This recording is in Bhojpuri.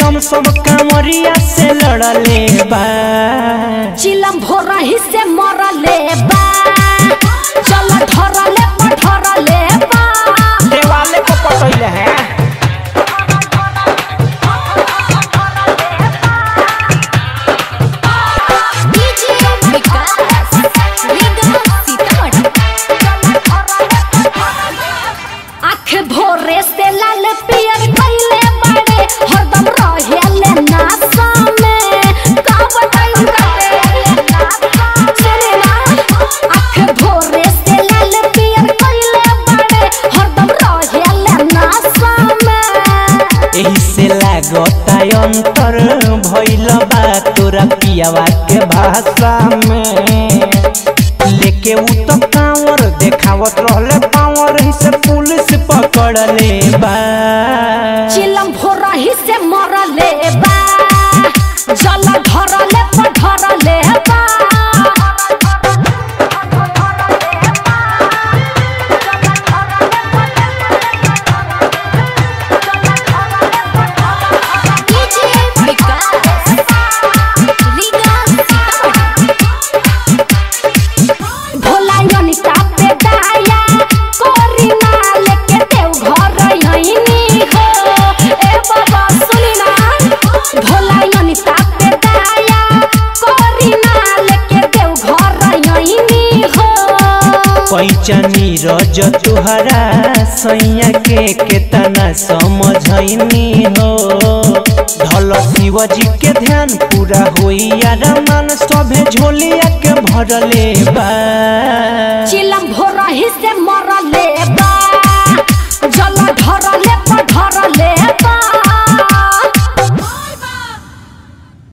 लम सब कांवरिया से लड़ले बा चिलम भोरही से मरले बा चल धरले पठरले बा देवाले को पटैले हैं डीजे विकास रीगा सीतामढ़ी आँख भोरे से लाल पियर कइले बाड़े हरदम रहेले नासा में का बताई सुने ना आँख भोरे से लाल पियर कइले बाड़े हरदम रहेले नासा में एही से लागता अंतर भइल बा तोरा पियावा के भाषा में लेके उ तो कांवर देखावत रहले पावर ही से पुलिस पकड़ले बा चिलम भोरही से मरले बा जल धरले पधरले बा डीजे विकास रीगा सीतामढ़ी भोला अनिता पे दाया कोरी माल के देव घर यहीनी हो ए बाबा सुनी ना भोला अनिता पे दाया कोरी माल के देव घर यहीनी हो पैचनी रज तुहरा सैया के केतना समझैनी हो धल शिवजी के ध्यान पूरा होई यार मन सभे झोलिया के भरले बा चिलम भोरही से मरले बा जल धरले पधरले बा